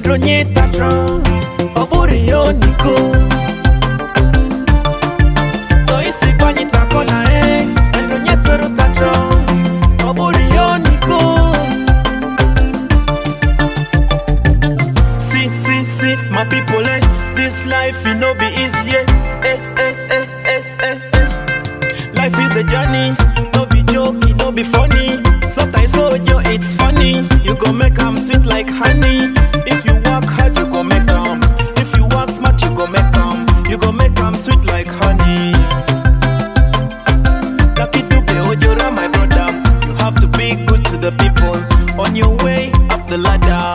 Endronye tatron Oburi yoniko So isi kwanyi takona eh Endronye toro tatron Oburi yoniko See, see, see, my people, eh This life, it no be easy, eh Eh, eh, eh, eh, eh, eh Life is a journey, no be joke, it no be funny. Slaughter is so yo, it's funny. You go make 'em sweet like honey. If you work hard, you go make 'em. If you work smart, you go make 'em. You go make 'em sweet like honey. Lucky to be Ojora, my brother. You have to be good to the people on your way up the ladder.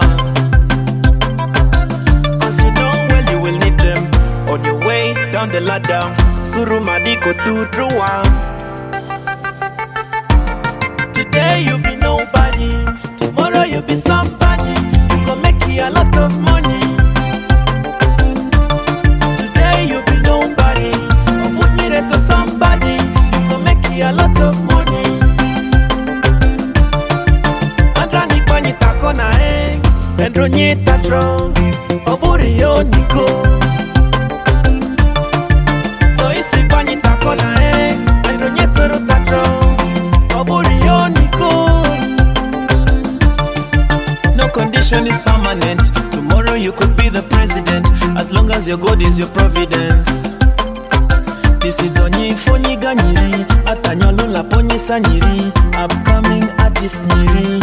Cause you know well you will need them on your way down the ladder. Suru Madiko do through one. Today you be nobody, tomorrow you be somebody. You go make you a lot of money. Today you be nobody, omunyire to somebody. You go make you a lot of money. Andrani kwanyi takona eh, endronyi tatro, oburi yoniko. So isi kwanyi takona eh, endronyi toro tatro, oburi yoniko. No condition is permanent. Tomorrow you could be the president as long as your God is your providence. This is onye fonyi ganyiri atanyolo la ponye sanyiri upcoming artist nyiri.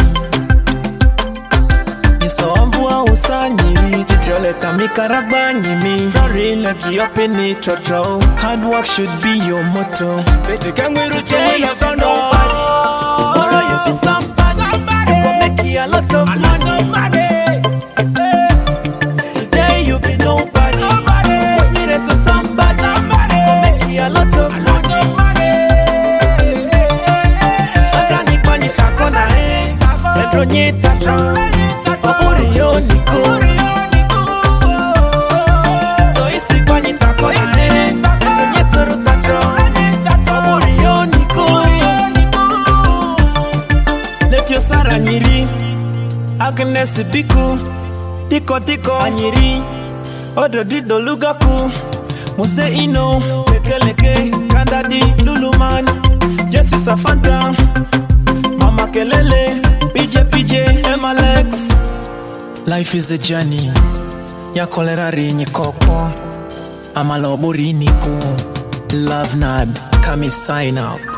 Isomvua usanyiri Joleta mikaragba nyimi Dori legi opini trotro Hard work should be your motto Today you be nobody Tomorrow you be somebody You go make you a lot of money Today you be nobody Put me there to somebody You go make you a lot of money Adrani kwanyi takona eh Endronye tatron Oburi yoniko So isi kwanyi takona eh Endronye toro tatron Oburi yoniko Let your Sara nyiri Agnes Biku Tiko tiko anyiri Odo dido lugaku Muse ino Lekeleke Kandadi Luluman Jesse Safanta Mama Kelele PJ PJ Emalex Life is a journey Nyakolerari nyikoko Amaloburi niku Love Nad Kami sign out